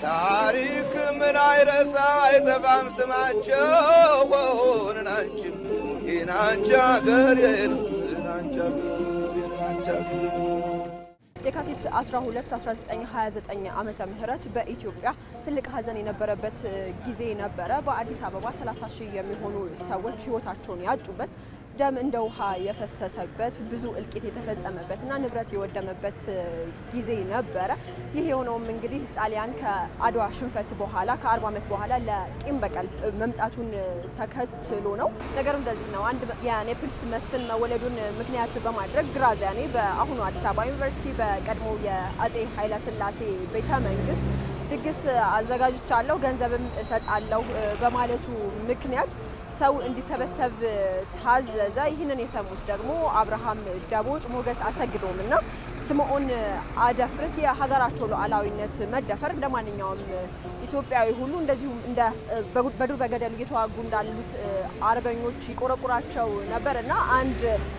ታሪክ ምን አይረሳ አይጠፋም ስማቸው ናንቺ የናንቺ አገር የናንቺ አገር የናንቺ አገር የካቲት 12 1929 ዓመተ ምህረት በኢትዮጵያ ትልቅ ሀዘን የነበረበት ጊዜ ነበረ። በአዲስ አበባ 30 ሺህ የሚሆኑ ሰዎች ህይወታቸውን ያጡበት ደም እንደ ውሃ የፈሰሰበት ብዙ እልቂት የተፈጸመበትና ንብረት የወደመበት ጊዜ ነበረ። ይህ የሆነውም እንግዲህ ጣሊያን ከአድዋ ሽንፈት በኋላ ከ40 ዓመት በኋላ ለቂም በቀል መምጣቱን ተከትሎ ነው። ነገሩ እንደዚህ ነው። አንድ የኔፕልስ መስፍን መወለዱን ምክንያት በማድረግ ግራዚያኒ በአሁኑ አዲስ አበባ ዩኒቨርሲቲ በቀድሞ የአጼ ኃይለስላሴ ቤተ መንግስት ድግስ አዘጋጅቻለሁ፣ ገንዘብም እሰጣለሁ በማለቱ ምክንያት ሰው እንዲሰበሰብ ታዘዘ። ይህንን የሰሙት ደግሞ አብርሃም ደቦጭ፣ ሞገስ አሰግዶም እና ስምዖን አደፍርስ የሀገራቸው ሉዓላዊነት መደፈር እንደ ማንኛውም ኢትዮጵያዊ ሁሉ እንደዚሁም እንደ በዱር በገደሉ እየተዋጉ እንዳሉት አርበኞች ይቆረቁራቸው ነበር እና አንድ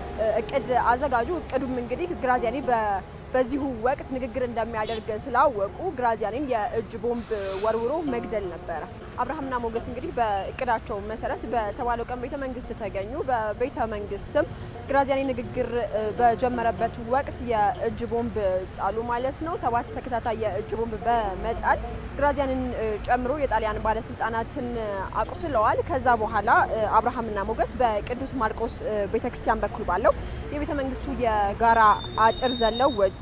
እቅድ አዘጋጁ። እቅዱም እንግዲህ ግራዚያኒ በዚሁ ወቅት ንግግር እንደሚያደርግ ስላወቁ ግራዚያኒን የእጅ ቦምብ ወርውሮ መግደል ነበረ። አብርሃምና ሞገስ እንግዲህ በእቅዳቸው መሰረት በተባለው ቀን ቤተ መንግስት ተገኙ። በቤተ መንግስትም ግራዚያኒ ንግግር በጀመረበት ወቅት የእጅ ቦምብ ጣሉ ማለት ነው። ሰባት ተከታታይ የእጅ ቦምብ በመጣል ግራዚያንን ጨምሮ የጣሊያን ባለስልጣናትን አቁስለዋል። ከዛ በኋላ አብርሃምና ሞገስ በቅዱስ ማርቆስ ቤተክርስቲያን በኩል ባለው የቤተ መንግስቱ የጋራ አጥር ዘለው ወጡ።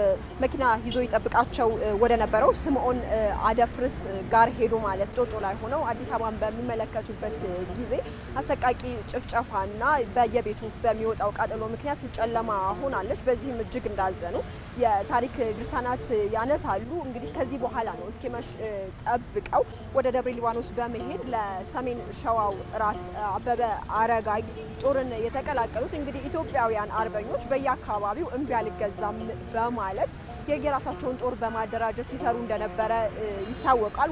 መኪና ይዞ ይጠብቃቸው ወደ ነበረው ስምዖን አደፍርስ ጋር ሄዱ ማለት ጮጮ ላይ ሆነው አዲስ አበባን በሚመለከቱበት ጊዜ አሰቃቂ ጭፍጨፋና በየቤቱ በሚወጣው ቃጠሎ ምክንያት ጨለማ ሆናለች። በዚህም እጅግ እንዳዘኑ የታሪክ ድርሳናት ያነሳሉ። እንግዲህ ከዚህ በኋላ ነው እስኪመሽ ጠብቀው ወደ ደብረ ሊባኖስ በመሄድ ለሰሜን ሸዋው ራስ አበበ አረጋይ ጦርን የተቀላቀሉት። እንግዲህ ኢትዮጵያውያን አርበኞች በየአካባቢው እምቢ አልገዛም በማለት የየራሳቸውን ጦር በማደራጀት ሲሰሩ እንደነበረ ይታወቃል።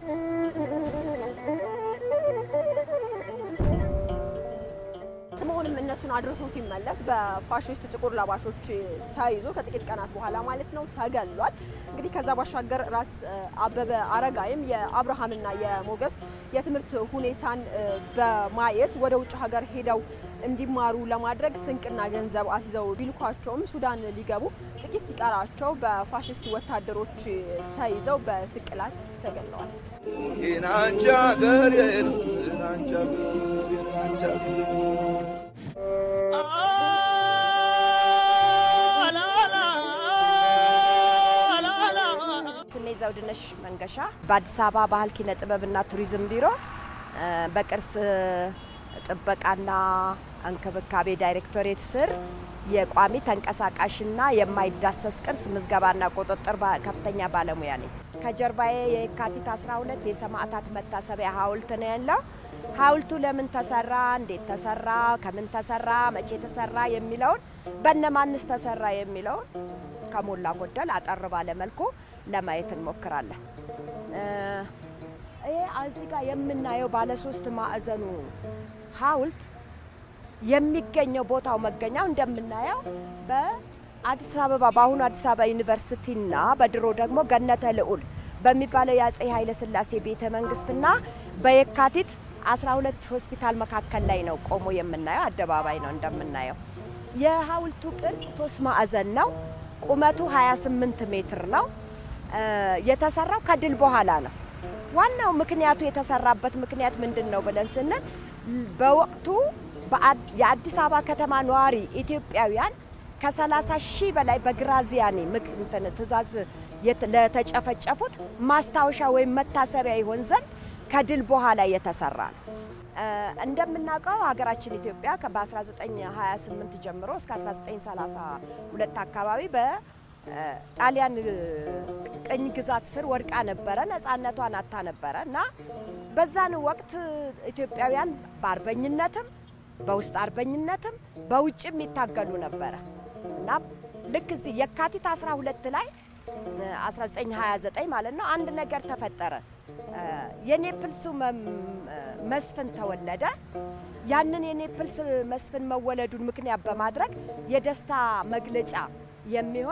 ስምዖንም እነሱን አድርሶ ሲመለስ በፋሽስት ጥቁር ለባሾች ተይዞ ከጥቂት ቀናት በኋላ ማለት ነው ተገሏል። እንግዲህ ከዛ ባሻገር ራስ አበበ አረጋይም የአብርሃምና የሞገስ የትምህርት ሁኔታን በማየት ወደ ውጭ ሀገር ሄደው እንዲማሩ ለማድረግ ስንቅና ገንዘብ አስይዘው ቢልኳቸውም ሱዳን ሊገቡ ጥቂት ሲቀራቸው በፋሽስት ወታደሮች ተይዘው በስቅላት ተገለዋል። የናንቺ አገር የናንቺ አገር የናንቺ አገር ስሜ ዘውድነሽ መንገሻ በአዲስ አበባ ባህል ኪነ ጥበብና ቱሪዝም ቢሮ በቅርስ ጥበቃና እንክብካቤ ዳይሬክቶሬት ስር የቋሚ ተንቀሳቃሽና የማይዳሰስ ቅርስ ምዝገባና ቁጥጥር ከፍተኛ ባለሙያ ነኝ። ከጀርባዬ የካቲት 12 የሰማዕታት መታሰቢያ ሐውልት ነው ያለው። ሐውልቱ ለምን ተሰራ፣ እንዴት ተሰራ፣ ከምን ተሰራ፣ መቼ ተሰራ የሚለውን በነማንስ ተሰራ የሚለውን ከሞላ ጎደል አጠር ባለ መልኩ ለማየት እንሞክራለን። ይሄ እዚህ ጋር የምናየው ባለ ሶስት ማዕዘኑ ሐውልት የሚገኘው ቦታው መገኛው እንደምናየው በአዲስ አበባ በአሁኑ አዲስ አበባ ዩኒቨርሲቲና በድሮ ደግሞ ገነተ ልዑል በሚባለው የአጼ ኃይለ ሥላሴ ቤተ መንግስትና በየካቲት 12 ሆስፒታል መካከል ላይ ነው ቆሞ የምናየው። አደባባይ ነው እንደምናየው። የሐውልቱ ቅርጽ ሶስት ማዕዘን ነው። ቁመቱ 28 ሜትር ነው። የተሰራው ከድል በኋላ ነው። ዋናው ምክንያቱ የተሰራበት ምክንያት ምንድን ነው ብለን ስንል በወቅቱ የአዲስ አበባ ከተማ ነዋሪ ኢትዮጵያውያን ከ30 ሺህ በላይ በግራዚያኒ ምክንትን ትእዛዝ ለተጨፈጨፉት ማስታወሻ ወይም መታሰቢያ ይሆን ዘንድ ከድል በኋላ የተሰራ ነው። እንደምናውቀው ሀገራችን ኢትዮጵያ በ1928 ጀምሮ እስከ 1932 አካባቢ በጣሊያን ቅኝ ግዛት ስር ወድቃ ነበረ። ነፃነቷን አታ ነበረ እና በዛን ወቅት ኢትዮጵያውያን በአርበኝነትም በውስጥ አርበኝነትም በውጭም ይታገሉ ነበረ እና ልክ እዚህ የካቲት 12 ላይ 1929 ማለት ነው አንድ ነገር ተፈጠረ። የኔፕልሱ መስፍን ተወለደ። ያንን የኔፕልስ መስፍን መወለዱን ምክንያት በማድረግ የደስታ መግለጫ የሚሆን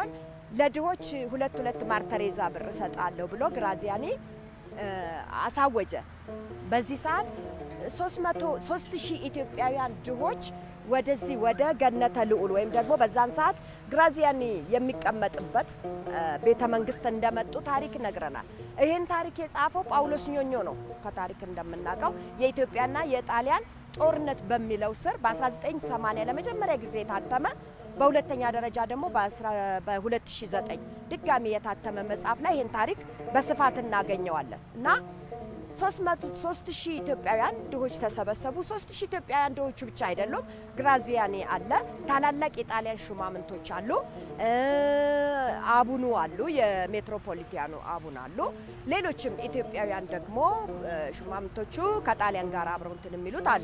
ለድሆች ሁለት ሁለት ማርተሬዛ ብር እሰጣለሁ ብሎ ግራዚያኒ አሳወጀ። በዚህ ሰዓት ሶስት ሺህ ኢትዮጵያውያን ድሆች ወደዚህ ወደ ገነተ ልዑል ወይም ደግሞ በዛን ሰዓት ግራዚያኒ የሚቀመጥበት ቤተ መንግስት እንደመጡ ታሪክ ይነግረናል። ይህን ታሪክ የጻፈው ጳውሎስ ኞኞ ነው። ከታሪክ እንደምናውቀው የኢትዮጵያና የጣሊያን ጦርነት በሚለው ስር በ1980 ለመጀመሪያ ጊዜ የታተመ በሁለተኛ ደረጃ ደግሞ በ2009 ድጋሚ የታተመ መጽሐፍ ላይ ይህን ታሪክ በስፋት እናገኘዋለን እና ሶስት ሺህ ኢትዮጵያውያን ድሆች ተሰበሰቡ። ሶስት ሺህ ኢትዮጵያውያን ድሆቹ ብቻ አይደሉም። ግራዚያኒ አለ፣ ታላላቅ የጣሊያን ሹማምንቶች አሉ፣ አቡኑ አሉ፣ የሜትሮፖሊቲያኑ አቡን አሉ። ሌሎችም ኢትዮጵያውያን ደግሞ ሹማምንቶቹ ከጣሊያን ጋር አብረው እንትን የሚሉት አሉ።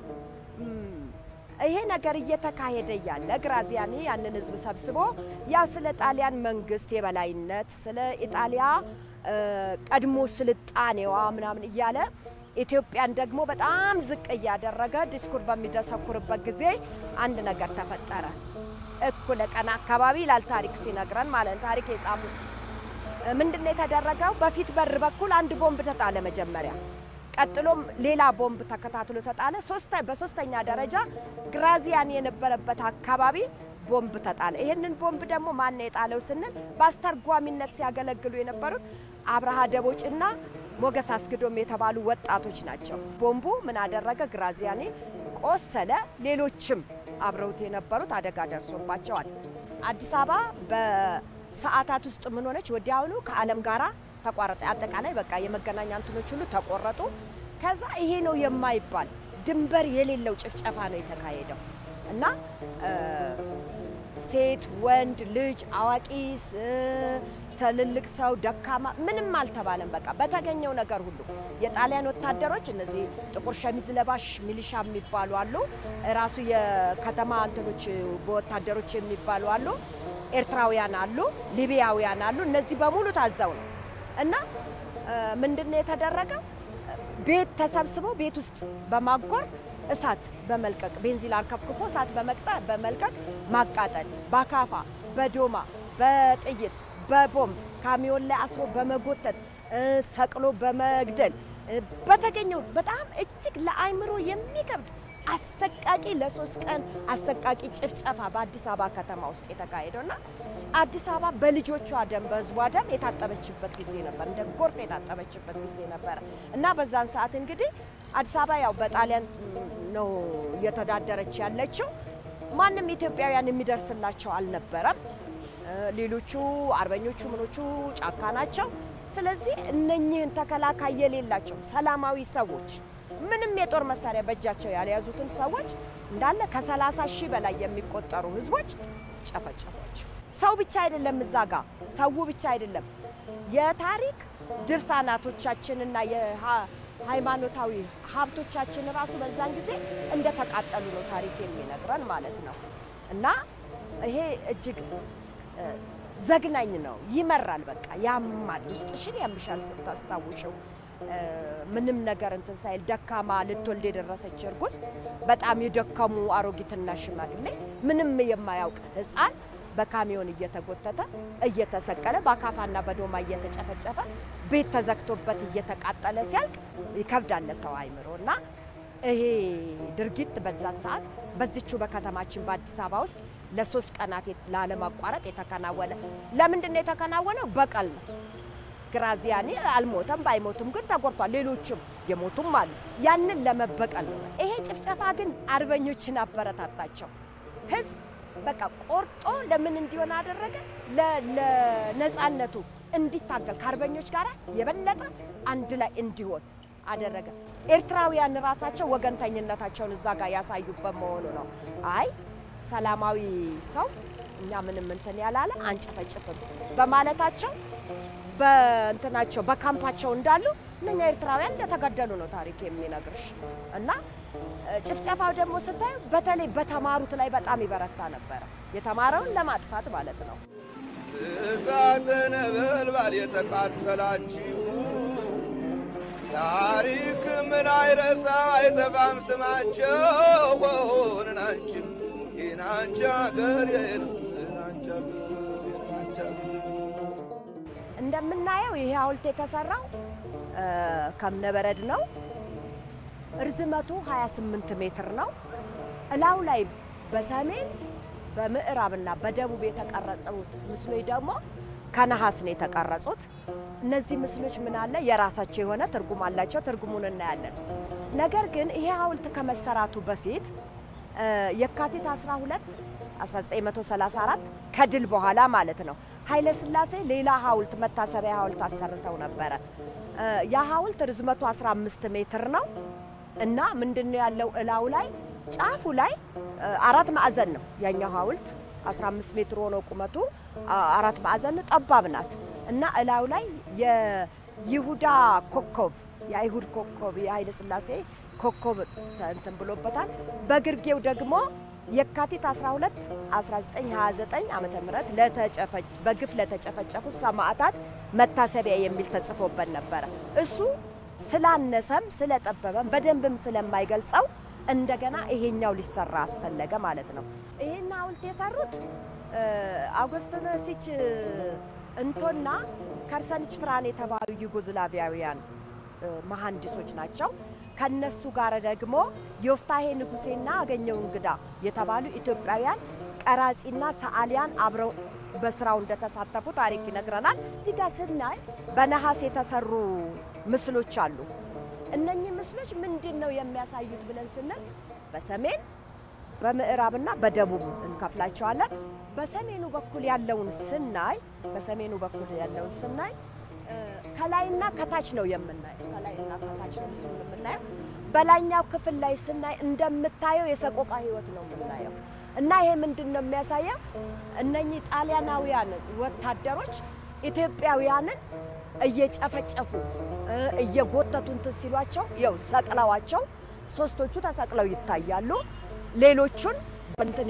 ይሄ ነገር እየተካሄደ እያለ ግራዚያኒ ያንን ህዝብ ሰብስቦ ያው ስለ ጣሊያን መንግስት የበላይነት ስለ ኢጣሊያ ቀድሞ ስልጣኔዋ ምናምን እያለ ኢትዮጵያን ደግሞ በጣም ዝቅ እያደረገ ዲስኩር በሚደሰኩርበት ጊዜ አንድ ነገር ተፈጠረ። እኩለ ቀን አካባቢ ይላል ታሪክ ሲነግረን ማለት ነው። ታሪክ የጻፉ ምንድን ነው የተደረገው? በፊት በር በኩል አንድ ቦምብ ተጣለ መጀመሪያ። ቀጥሎም ሌላ ቦምብ ተከታትሎ ተጣለ። በሶስተኛ ደረጃ ግራዚያኒ የነበረበት አካባቢ ቦምብ ተጣለ። ይህንን ቦምብ ደግሞ ማን የጣለው ስንል በአስተርጓሚነት ሲያገለግሉ የነበሩት አብርሃ ደቦጭና ሞገስ አስግዶም የተባሉ ወጣቶች ናቸው። ቦምቡ ምን አደረገ? ግራዚያኒ ቆሰለ። ሌሎችም አብረውት የነበሩት አደጋ ደርሶባቸዋል። አዲስ አበባ በሰዓታት ውስጥ ምን ሆነች? ወዲያውኑ ከዓለም ጋራ ተቋረጠ። አጠቃላይ በቃ የመገናኛ እንትኖች ሁሉ ተቆረጡ። ከዛ ይሄ ነው የማይባል ድንበር የሌለው ጭፍጨፋ ነው የተካሄደው እና ሴት፣ ወንድ፣ ልጅ፣ አዋቂ፣ ትልልቅ ሰው፣ ደካማ ምንም አልተባለም። በቃ በተገኘው ነገር ሁሉ የጣሊያን ወታደሮች እነዚህ ጥቁር ሸሚዝ ለባሽ ሚሊሻ የሚባሉ አሉ። ራሱ የከተማ እንትኖች በወታደሮች የሚባሉ አሉ። ኤርትራውያን አሉ፣ ሊቢያውያን አሉ። እነዚህ በሙሉ ታዘው ነው እና ምንድን ነው የተደረገው? ቤት ተሰብስበው ቤት ውስጥ በማጎር እሳት በመልቀቅ ቤንዚል አርከፍክፎ እሳት በመልቀቅ ማቃጠል፣ በአካፋ በዶማ በጥይት በቦምብ ካሚዮን ላይ አስሮ በመጎተት ሰቅሎ በመግደል በተገኘው በጣም እጅግ ለአይምሮ የሚከብድ አሰቃቂ ለሶስት ቀን አሰቃቂ ጭፍጨፋ በአዲስ አበባ ከተማ ውስጥ የተካሄደው እና አዲስ አበባ በልጆቿ ደም በህዝቧ ደም የታጠበችበት ጊዜ ነበር። እንደ ጎርፍ የታጠበችበት ጊዜ ነበረ እና በዛን ሰዓት እንግዲህ አዲስ አበባ ያው በጣሊያን ነው እየተዳደረች ያለችው። ማንም ኢትዮጵያውያን የሚደርስላቸው አልነበረም። ሌሎቹ አርበኞቹ ምኖቹ ጫካ ናቸው። ስለዚህ እነኚህን ተከላካይ የሌላቸው ሰላማዊ ሰዎች ምንም የጦር መሳሪያ በእጃቸው ያልያዙትን ሰዎች እንዳለ ከሰላሳ ሺህ በላይ የሚቆጠሩ ህዝቦች ጨፈጨፏቸው። ሰው ብቻ አይደለም እዛ ጋ ሰው ብቻ አይደለም የታሪክ ድርሳናቶቻችንና የሃይማኖታዊ ሀብቶቻችን ራሱ በዛን ጊዜ እንደተቃጠሉ ነው ታሪክ የሚነግረን ማለት ነው። እና ይሄ እጅግ ዘግናኝ ነው። ይመራል። በቃ ያማል፣ ውስጥሽን ያምሻል ስታስታውሽው። ምንም ነገር እንትን ሳይል ደካማ ልትወልድ የደረሰች እርጉዝ፣ በጣም የደከሙ አሮጊትና ሽማግሌ፣ ምንም የማያውቅ ህፃን በካሚዮን እየተጎተተ እየተሰቀለ በአካፋና በዶማ እየተጨፈጨፈ ቤት ተዘግቶበት እየተቃጠለ ሲያልቅ ይከብዳል ሰው አይምሮ እና ይሄ ድርጊት በዛ ሰዓት በዚቹ በከተማችን በአዲስ አበባ ውስጥ ለሶስት ቀናት ላለማቋረጥ የተከናወነ ለምንድን ነው የተከናወነው? በቀል ነው። ግራዚያኒ አልሞተም፣ ባይሞትም ግን ተጎድቷል። ሌሎችም የሞቱም አሉ። ያንን ለመበቀል ነው። ይሄ ጭፍጨፋ ግን አርበኞችን አበረታታቸው። ህዝብ በቃ ቆርጦ ለምን እንዲሆን አደረገ? ለነፃነቱ እንዲታገል ከአርበኞች ጋር የበለጠ አንድ ላይ እንዲሆን አደረገ። ኤርትራውያን ራሳቸው ወገንተኝነታቸውን እዛ ጋር ያሳዩበት መሆኑ ነው። አይ ሰላማዊ ሰው እኛ ምንም እንትን ያላለ አንጨፈጭፍም በማለታቸው በእንትናቸው በካምፓቸው እንዳሉ እነኛ ኤርትራውያን እንደተገደሉ ነው ታሪክ የሚነግርሽ። እና ጭፍጨፋው ደግሞ ስታዩ በተለይ በተማሩት ላይ በጣም ይበረታ ነበረ። የተማረውን ለማጥፋት ማለት ነው። እሳተ ነበልባል የተቃጠላችሁ ታሪክ ምን አይረሳ አይጠፋም ስማቸው ናንቺ የናንቺ አገር የናንቺ አገር የናንቺ አገር እንደምናየው ይሄ ሐውልት የተሰራው እ፣ ከእብነበረድ ነው። እርዝመቱ 28 ሜትር ነው። እላው ላይ በሰሜን በምዕራብና በደቡብ የተቀረጹት ምስሎች ደግሞ ከነሐስ ነው የተቀረጹት። እነዚህ ምስሎች ምን አለ የራሳቸው የሆነ ትርጉም አላቸው። ትርጉሙን እናያለን። ነገር ግን ይሄ ሐውልት ከመሰራቱ በፊት እ፣ የካቲት 12 1934 ከድል በኋላ ማለት ነው ኃይለ ሥላሴ ሌላ ሐውልት መታሰቢያ ሐውልት አሰርተው ነበረ። እ፣ ያ ሐውልት ርዝመቱ 15 ሜትር ነው እና ምንድነው ያለው እላው ላይ ጫፉ ላይ እ፣ አራት ማዕዘን ነው ያኛው ሐውልት 15 ሜትር ሆኖ ቁመቱ አ- አራት ማዕዘን ጠባብ ናት እና እላው ላይ የይሁዳ ኮከብ የአይሁድ ኮከብ የኃይለ ሥላሴ ኮከብ እንትን ብሎበታል። በግርጌው ደግሞ የካቲት 12 1929 ዓመተ ምህረት ለተጨፈጭ በግፍ ለተጨፈጨፉ ሰማዕታት መታሰቢያ የሚል ተጽፎበት ነበረ። እሱ ስላነሰም ስለጠበበም በደንብም ስለማይገልጸው እንደገና ይሄኛው ሊሰራ አስፈለገ ማለት ነው። ይሄን ሐውልት የሰሩት እ፣ አውገስቲኖሲች እንቶና ከርሰንች ፍራን የተባሉ ዩጎዝላቪያውያን እ፣ መሐንዲሶች ናቸው። ከነሱ ጋር ደግሞ ዮፍታሄ ንጉሴና አገኘው እንግዳ የተባሉ ኢትዮጵያውያን ቀራጺና ሰዓሊያን አብረው በስራው እንደተሳተፉ ታሪክ ይነግረናል። እዚህ ጋር ስናይ በነሐስ የተሰሩ ምስሎች አሉ። እነኚህ ምስሎች ምንድን ነው የሚያሳዩት ብለን ስንል በሰሜን በምዕራብና በደቡብ እንከፍላቸዋለን። በሰሜኑ በኩል ያለውን ስናይ በሰሜኑ በኩል ያለውን ስናይ እ፣ ከላይና ከታች ነው የምናየው። ከላይና ከታች ነው ምስሉን የምናየው። በላይኛው ክፍል ላይ ስናይ እንደምታየው የሰቆቃ ሕይወት ነው የምናየው እና ይሄ ምንድን ነው የሚያሳየው? እነኚህ ጣሊያናውያን ወታደሮች ኢትዮጵያውያንን እየጨፈጨፉ እ፣ እየጎተቱ እንትን ሲሏቸው ያው ሰቅለዋቸው ሶስቶቹ ተሰቅለው ይታያሉ። ሌሎቹን እንትን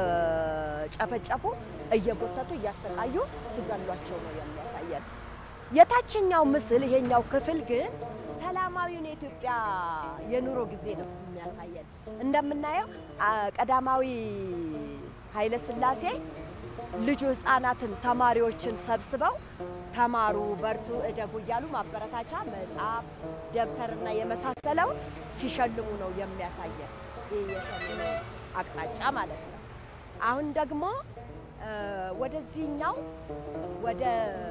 እየጨፈጨፉ እየጎተቱ እያሰቃዩ ሲገሏቸው ነው የሚያሳየን። የታችኛው ምስል ይሄኛው ክፍል ግን ሰላማዊውን የኢትዮጵያ የኑሮ ጊዜ ነው የሚያሳየን። እንደምናየው አ፣ ቀዳማዊ ኃይለ ሥላሴ ልጁ ህፃናትን ተማሪዎችን ሰብስበው ተማሩ፣ በርቱ፣ እደጉ እያሉ ማበረታቻ መጽሐፍ፣ ደብተርና የመሳሰለው ሲሸልሙ ነው የሚያሳየን። ይህ የሰሜኑ አቅጣጫ ማለት ነው። አሁን ደግሞ እ፣ ወደዚህኛው ወደ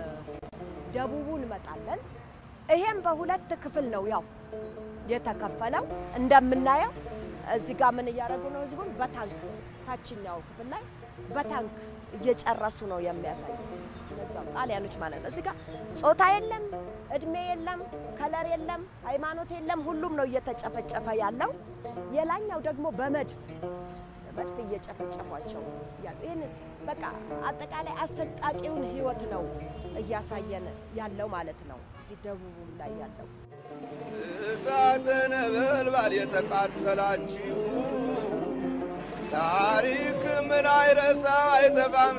ደቡቡ እንመጣለን። ይሄም በሁለት ክፍል ነው ያው የተከፈለው። እንደምናየው እዚህ ጋር ምን እያደረጉ ነው? ህዝቡን በታንክ ታችኛው ክፍል ላይ በታንክ እየጨረሱ ነው የሚያሳይ እነዛው ጣሊያኖች ማለት ነው። እዚህ ጋር ጾታ የለም፣ እድሜ የለም፣ ከለር የለም፣ ሃይማኖት የለም። ሁሉም ነው እየተጨፈጨፈ ያለው። የላኛው ደግሞ በመድፍ መድፍ እየጨፈጨፏቸው ያሉ ይህን በቃ አጠቃላይ አሰቃቂውን ህይወት ነው እያሳየን ያለው ማለት ነው። እዚህ ደቡቡም ላይ ያለው እሳተ ነበልባል የተቃጠላችሁ ታሪክ ምን አይረሳ አይጠፋም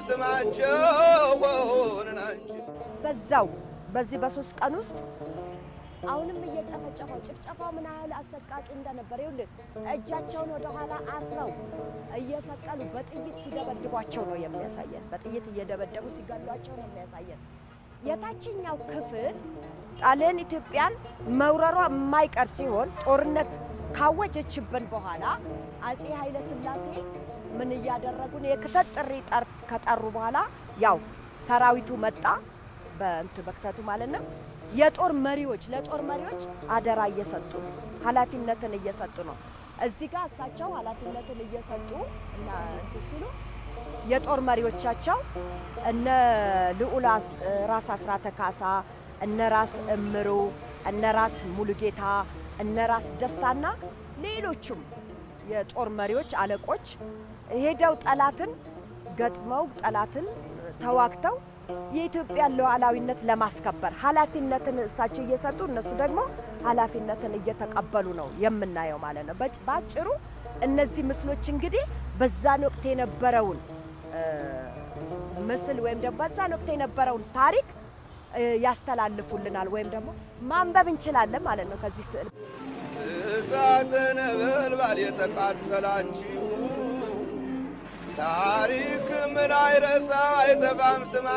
ስማቸው ናቸው። በዛው በዚህ በሶስት ቀን ውስጥ አሁንም እየጨፈጨፈው ጭፍጨፋው ምን ያህል አሰቃቂ እንደነበር ይኸውልህ፣ እጃቸውን ወደ ኋላ አስረው እየሰቀሉ በጥይት ሲደበድቧቸው ነው የሚያሳየን። በጥይት እየደበደቡ ሲገሏቸው ነው የሚያሳየን። የታችኛው ክፍል ጣሊያን ኢትዮጵያን መውረሯ የማይቀር ሲሆን ጦርነት ካወጀችብን በኋላ አጼ ኃይለ ሥላሴ ምን እያደረጉን የክተት ጥሪ ጠር- ከጠሩ በኋላ ያው ሰራዊቱ መጣ በእንቱ በክተቱ ማለት ነው። የጦር መሪዎች ለጦር መሪዎች አደራ እየሰጡ ኃላፊነትን እየሰጡ ነው። እዚህ ጋር እሳቸው ኃላፊነትን እየሰጡ እና እንትን ሲሉ የጦር መሪዎቻቸው እነ ልዑል አስ- ራስ አስራተ ካሳ፣ እነ ራስ እምሩ፣ እነ ራስ ሙሉጌታ፣ እነ ራስ ደስታና ሌሎቹም የጦር መሪዎች አለቆች ሄደው ጠላትን ገጥመው ጠላትን ተዋግተው የኢትዮጵያን ሉዓላዊነት ለማስከበር ኃላፊነትን እሳቸው እየሰጡ እነሱ ደግሞ ኃላፊነትን እየተቀበሉ ነው የምናየው ማለት ነው። በጭ- በአጭሩ እነዚህ ምስሎች እንግዲህ በዛን ወቅት የነበረውን እ፣ ምስል ወይም ደግሞ በዛን ወቅት የነበረውን ታሪክ እ፣ ያስተላልፉልናል ወይም ደግሞ ማንበብ እንችላለን ማለት ነው ከዚህ ስዕል እሳተ ነበልባል የተቃጠላችሁ ታሪክ ምን አይረሳ አይጠፋም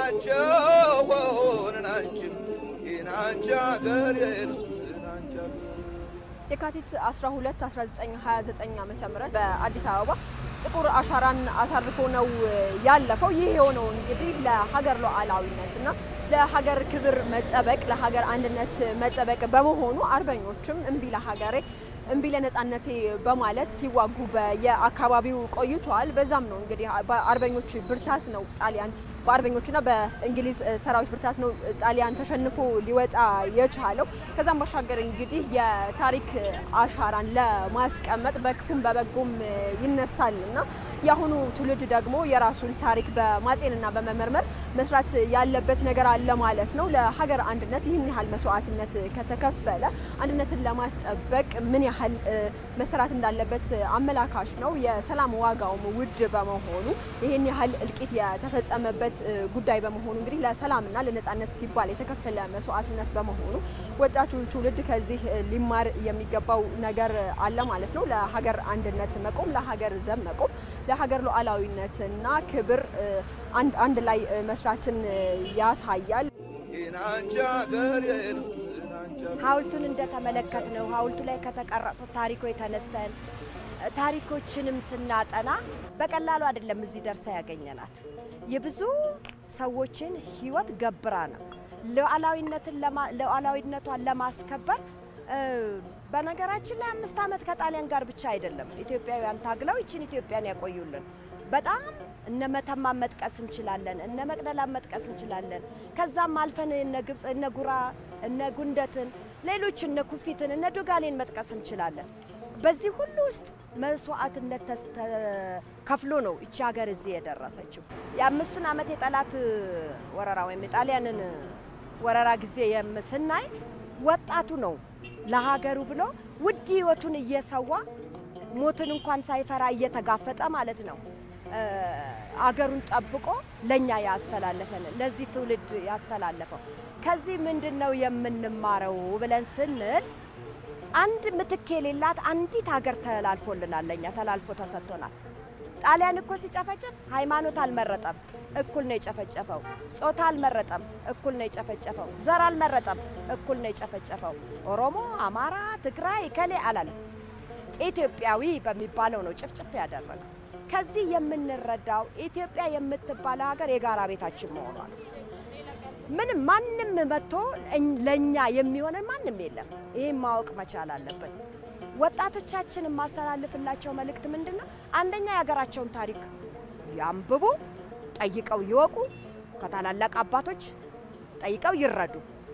ስማቸው ናንቺ ናንቺ አገር ናንቺ አገር የካቲት 12 1929 ዓ.ም በአዲስ አበባ ጥቁር አሻራን አሳርፎ ነው ያለፈው። ይህ የሆነው እንግዲህ ለሀገር ሉዓላዊነት እና ለሀገር ክብር መጠበቅ ለሀገር አንድነት መጠበቅ በመሆኑ አርበኞችም እምቢ ለሀገሬ እምቢ ለነጻነቴ በማለት ሲዋጉ በየአካባቢው ቆይተዋል። በዛም ነው እንግዲህ በአርበኞች ብርታት ነው ጣሊያን በአርበኞችና በእንግሊዝ ሰራዊት ብርታት ነው ጣሊያን ተሸንፎ ሊወጣ የቻለው። ከዛም ባሻገር እንግዲህ የታሪክ አሻራን ለማስቀመጥ በክፉም በበጎም ይነሳል እና የአሁኑ ትውልድ ደግሞ የራሱን ታሪክ በማጤንና በመመርመር መስራት ያለበት ነገር አለ ማለት ነው። ለሀገር አንድነት ይህን ያህል መስዋዕትነት ከተከፈለ አንድነትን ለማስጠበቅ ምን ያህል መሰራት እንዳለበት አመላካሽ ነው። የሰላም ዋጋውም ውድ በመሆኑ ይህን ያህል እልቂት የተፈጸመበት ጉዳይ በመሆኑ እንግዲህ ለሰላምና ለነጻነት ሲባል የተከፈለ መስዋዕትነት በመሆኑ ወጣቱ ትውልድ ከዚህ ሊማር የሚገባው ነገር አለ ማለት ነው። ለሀገር አንድነት መቆም፣ ለሀገር ዘብ መቆም፣ ለሀገር ሉዓላዊነትና ክብር አንድ ላይ መስራትን ያሳያል። ናንቺ አገር ናንቺ አገር ሐውልቱን እንደተመለከት ነው ሐውልቱ ላይ ከተቀረጹት ታሪኮች ተነስተን ታሪኮችንም ስናጠና በቀላሉ አይደለም እዚህ ደርሳ ያገኘናት የብዙ ሰዎችን ሕይወት ገብራ ነው ሉዓላዊነትን ለማ- ሉዓላዊነቷን ለማስከበር እ፣ በነገራችን ላይ አምስት ዓመት ከጣሊያን ጋር ብቻ አይደለም ኢትዮጵያውያን ታግለው ይችን ኢትዮጵያን ያቆዩልን። በጣም እነ መተማን መጥቀስ እንችላለን፣ እነ መቅደላን መጥቀስ እንችላለን። ከዛም አልፈን እነ ግብፅ፣ እነ ጉራ፣ እነ ጉንደትን፣ ሌሎች እነ ኩፊትን፣ እነ ዶጋሌን መጥቀስ እንችላለን። በዚህ ሁሉ ውስጥ መስዋዕትነት ተስ- ተከፍሎ ነው እቺ ሀገር እዚህ የደረሰችው። የአምስቱን ዓመት የጠላት ወረራ ወይም የጣሊያንን ወረራ ጊዜ የም- ስናይ ወጣቱ ነው ለሀገሩ ብሎ ውድ ሕይወቱን እየሰዋ ሞትን እንኳን ሳይፈራ እየተጋፈጠ ማለት ነው እ፣ አገሩን ጠብቆ ለእኛ ያስተላለፈን ለዚህ ትውልድ ያስተላለፈው። ከዚህ ምንድን ነው የምንማረው ብለን ስንል አንድ ምትክ የሌላት አንዲት ሀገር ተላልፎልናል፣ ለእኛ ተላልፎ ተሰጥቶናል። ጣሊያን እኮ ሲጨፈጭፍ ሃይማኖት አልመረጠም፣ እኩል ነው የጨፈጨፈው። ጾታ አልመረጠም፣ እኩል ነው የጨፈጨፈው። ዘር አልመረጠም፣ እኩል ነው የጨፈጨፈው። ኦሮሞ፣ አማራ፣ ትግራይ ከሌ አላለም። ኢትዮጵያዊ በሚባለው ነው ጭፍጭፍ ያደረገው። ከዚህ የምንረዳው ኢትዮጵያ የምትባለው ሀገር የጋራ ቤታችን መሆኗል። ምንም ማንም መጥቶ እኝ- ለእኛ የሚሆነን ማንም የለም። ይህም ማወቅ መቻል አለብን። ወጣቶቻችን የማስተላልፍላቸው መልእክት ምንድን ነው? አንደኛ የሀገራቸውን ታሪክ ያንብቡ፣ ጠይቀው ይወቁ፣ ከታላላቅ አባቶች ጠይቀው ይረዱ።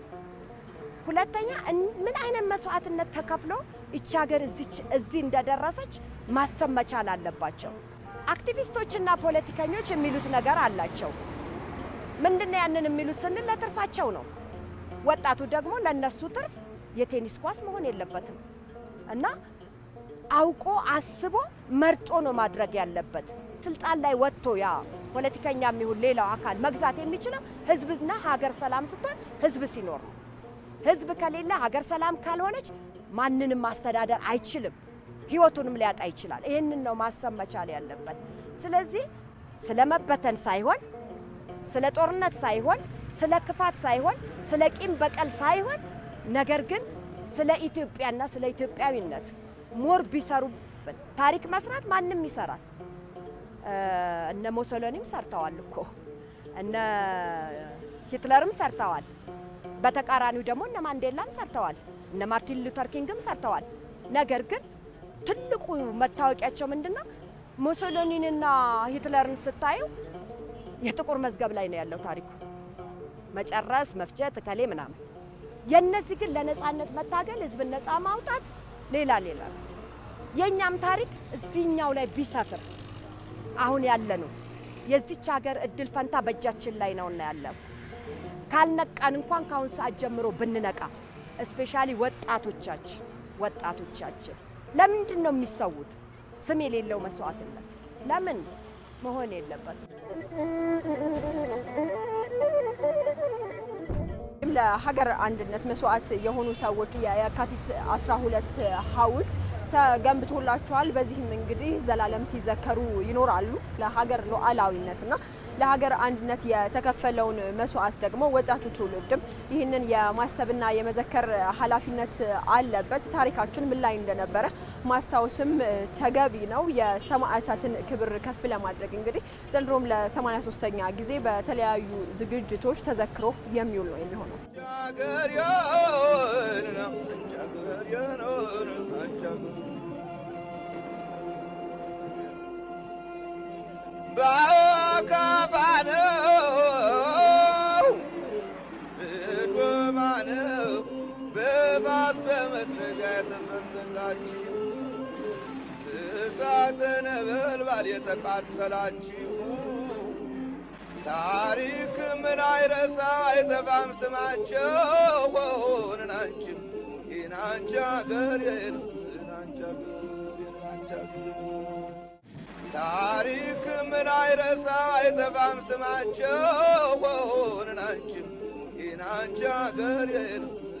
ሁለተኛ እን- ምን አይነት መስዋዕትነት ተከፍሎ ይቺ ሀገር እዚች እዚህ እንደደረሰች ማሰብ መቻል አለባቸው። አክቲቪስቶችና ፖለቲከኞች የሚሉት ነገር አላቸው። ምንድነው ያንን የሚሉት ስንል ለትርፋቸው ነው። ወጣቱ ደግሞ ለነሱ ትርፍ የቴኒስ ኳስ መሆን የለበትም እና አውቆ አስቦ መርጦ ነው ማድረግ ያለበት። ስልጣን ላይ ወጥቶ ያ ፖለቲከኛ የሚሆን ሌላው አካል መግዛት የሚችለው ህዝብና ሀገር ሰላም ስትሆን ህዝብ ሲኖር ነው። ህዝብ ከሌለ ሀገር ሰላም ካልሆነች ማንንም ማስተዳደር አይችልም፣ ህይወቱንም ሊያጣ ይችላል። ይህንን ነው ማሰብ መቻል ያለበት። ስለዚህ ስለ መበተን ሳይሆን ስለ ጦርነት ሳይሆን ስለ ክፋት ሳይሆን ስለ ቂም በቀል ሳይሆን ነገር ግን ስለ ኢትዮጵያና ስለ ኢትዮጵያዊነት ሞር ቢሰሩብን ታሪክ መስራት ማንም ይሰራል። እ፣ እነ ሞሶሎኒም ሰርተዋል እኮ እነ ሂትለርም ሰርተዋል። በተቃራኒው ደግሞ እነ ማንዴላም ሰርተዋል። እነ ማርቲን ሉተር ኪንግም ሰርተዋል። ነገር ግን ትልቁ መታወቂያቸው ምንድን ነው? ሙሶሎኒንና ሂትለርን ስታዩ የጥቁር መዝገብ ላይ ነው ያለው ታሪኩ፣ መጨረስ፣ መፍጀት፣ እከሌ ምናምን። የእነዚህ ግን ለነፃነት መታገል፣ ህዝብን ነፃ ማውጣት ሌላ ሌላ ነው። የእኛም ታሪክ እዚህኛው ላይ ቢሰፍር አሁን ያለ ነው የዚች ሀገር እድል ፈንታ በእጃችን ላይ ነውና ያለው ካልነቃን እንኳን ከአሁን ሰዓት ጀምሮ ብንነቃ እስፔሻሊ ወጣቶቻችን ወጣቶቻችን ለምንድን ነው የሚሰዉት? ስም የሌለው መስዋዕትነት ለምን መሆን የለበትም። ለሀገር አንድነት መስዋዕት የሆኑ ሰዎች የካቲት 12 ሐውልት ተገንብቶላቸዋል። በዚህም እንግዲህ ዘላለም ሲዘከሩ ይኖራሉ። ለሀገር ሉዓላዊነትና ለሀገር አንድነት የተከፈለውን መስዋዕት ደግሞ ወጣቱ ትውልድም ይህንን የማሰብና የመዘከር ኃላፊነት አለበት። ታሪካችን ምን ላይ እንደነበረ ማስታወስም ተገቢ ነው። የሰማዕታትን ክብር ከፍ ለማድረግ እንግዲህ ዘንድሮም ለ83ኛ ጊዜ በተለያዩ ዝግጅቶች ተዘክሮ የሚውል ነው የሚሆነው። በአካፋ ነው በዶማ ነው በባስ በመጥረቢያ የተፈለጣችሁ እሳተ ነበልባል የተቃጠላችሁ ታሪክ ምን አይረሳ አይጠፋም ስማቸው ናንቺ ይናንቺ አገር ናንቺ አገር ናንቺ አገር ታሪክ ምን አይረሳ አይጠፋም ስማቸው ናንቺ ይናንቺ አገር